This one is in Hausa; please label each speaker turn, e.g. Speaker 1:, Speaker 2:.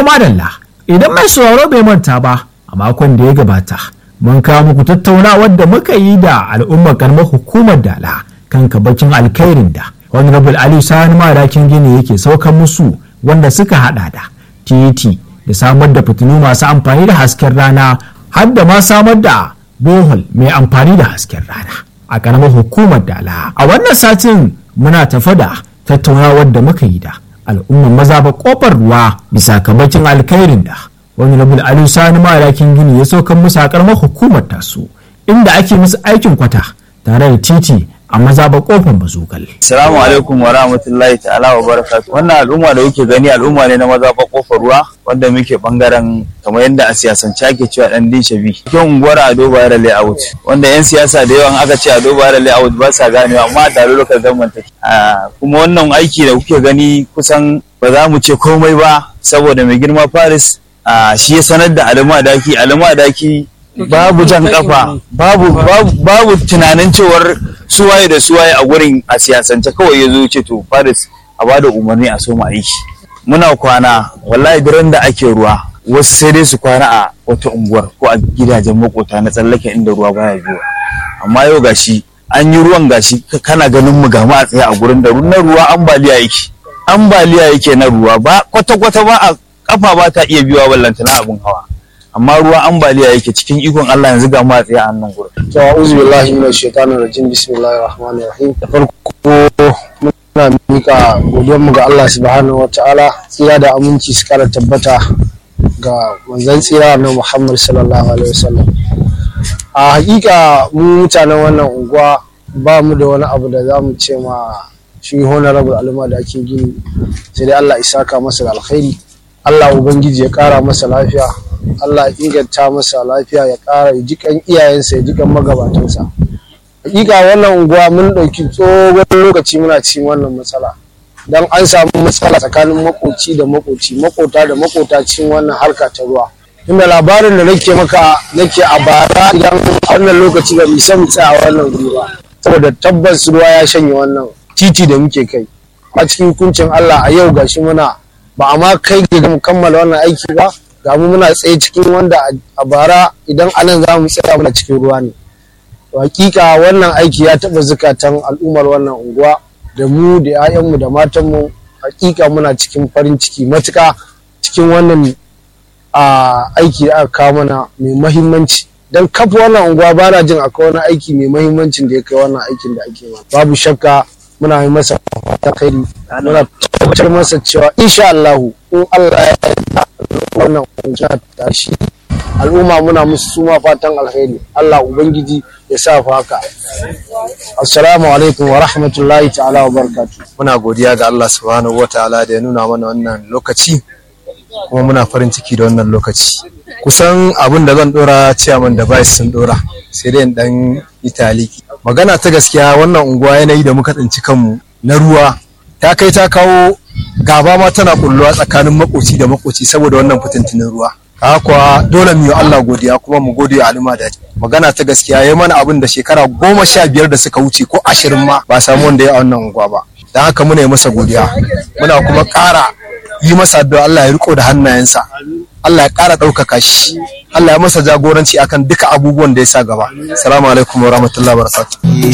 Speaker 1: To madalla idan mai sauraro bai manta ba a makon da ya gabata mun kawo muku tattaunawar da muka yi da al'ummar karamar hukumar dala kan kabacin alkhairin da honorable ali sani madakin gini yake saukan musu wanda suka hada da titi da samar da fitilu masu amfani da hasken rana har da ma samar da bohol mai amfani da hasken rana a karamar hukumar dala a wannan satin muna tafa da tattaunawar da muka yi da al'ummar maza ba kofar ruwa bisa kabacin alkhairin da wani rabul alu sani madakin gini ya saukan musu a karamar hukumar tasu inda ake musu aikin kwata tare da titi a maza ba kofar bazugal.
Speaker 2: Assalamu alaikum wa rahmatullahi ta'ala wa barakatuh. Wannan al'umma da kuke gani al'umma ne na maza ba kofar ruwa wanda muke bangaren kamar yadda a siyasance ake cewa dan din shabi. Cikin unguwar Ado Bayar Layout wanda yan siyasa da yawan aka ce Ado Bayar Layout ba sa ganewa amma a tare lokal government take. Kuma wannan aiki da kuke gani kusan ba za mu ce komai ba saboda mai girma Paris shi ya sanar da Alama Daki Alama Daki babu jan kafa babu babu tunanin cewar suwaye da suwaye a gurin a siyasance kawai ya zo ce to Paris a bada umarni a soma aiki muna kwana wallahi duran da ake ruwa wasu sai dai su kwana a wata unguwar ko a gidajen makota na tsallake inda ruwa baya biyo amma yau gashi an yi ruwan gashi kana ganin mu ga a tsaye a gurin da na ruwa ambaliya yake ambaliya yake na ruwa ba kwata kwata ba a kafa ba ta iya biyowa ballantana abin hawa amma ruwa ambaliya yake cikin ikon Allah yanzu ga mu a tsaye a nan gurin
Speaker 3: to a'udhu billahi minash shaitanir rajim bismillahir rahmanir rahim da farko muna mika godiyar mu ga Allah subhanahu wataala tsira da aminci su kara tabbata ga manzon tsira na Muhammad sallallahu alaihi wasallam a hakika mu mutanen wannan unguwa ba mu da wani abu da za mu ce ma shi honorable alima da ake gini sai dai Allah isaka masa da alkhairi Allah ubangiji ya kara masa lafiya Allah ya inganta masa lafiya ya ƙara jikan iyayensa ya jikan magabatansa hakika wannan unguwa mun ɗauki tsohon lokaci muna cikin wannan matsala don an samu matsala tsakanin makoci da makoci makota da makota cikin wannan harka ta ruwa inda labarin da nake maka nake a bara idan wannan lokaci ba isa mu tsaya a wannan guri ba saboda tabbas ruwa ya shanye wannan titi da muke kai a cikin hukuncin Allah a yau gashi muna ba a ma kai ga mu kammala wannan aiki ba ga mu muna tsaye cikin wanda a bara idan anan za mu tsaya muna cikin ruwa ne hakika wannan aiki ya taɓa zukatan al'ummar wannan unguwa da mu da 'ya'yanmu da matanmu hakika muna cikin farin ciki matuka cikin wannan aiki da aka kawo mana mai mahimmanci don kafa wannan unguwa ba na jin akwai wani aiki mai mahimmancin da ya kai wannan aikin da ake mana babu shakka muna yi masa fatan khairi muna tabbatar masa cewa insha Allah in Allah ya yarda wannan unguwa ta shi al'umma muna musu suma fatan alheri Allah ubangiji ya sa fa haka assalamu alaikum wa rahmatullahi ta'ala wa barakatuh
Speaker 4: muna godiya ga Allah subhanahu wa ta'ala da ya nuna mana wannan lokaci kuma muna farin ciki da wannan lokaci kusan abin da zan dora ciyaman da bai sun dora sai dai dan italiki magana ta gaskiya wannan unguwa yanayi da muka tsinci kanmu na ruwa ta kai ta kawo gaba ma tana kulluwa tsakanin makoci da makoci saboda wannan fitintinin ruwa kuwa dole mu yi Allah godiya kuma mu gode wa alima da magana ta gaskiya ya mana abin da shekara goma sha biyar da suka wuce ko ashirin ma ba samu wanda ya a wannan unguwa ba don haka muna yi masa godiya muna kuma ƙara yi masa addu'a Allah ya riko da hannayensa Allah ya ƙara ɗaukaka shi Allah ya masa jagoranci akan duka abubuwan da ya sa gaba assalamu alaikum wa rahmatullahi wa barakatuh